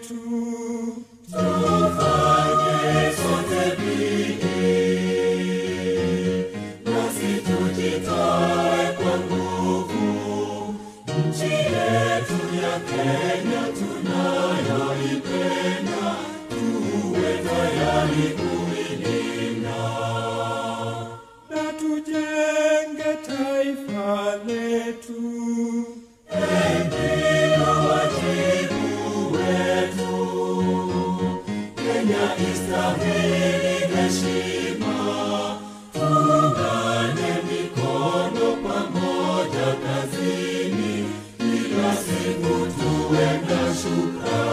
letu. Tufanye sote bidii, nasi tujitoe kwa nguvu. Nchi yetu ya Kenya tunayoipenda, tuwe tayari kuilinda. na tujenge taifa letu. Ndio wajibu wetu. Kenya istahili heshima, tuungane mikono pamoja kazini, kila siku tuwe na shukrani.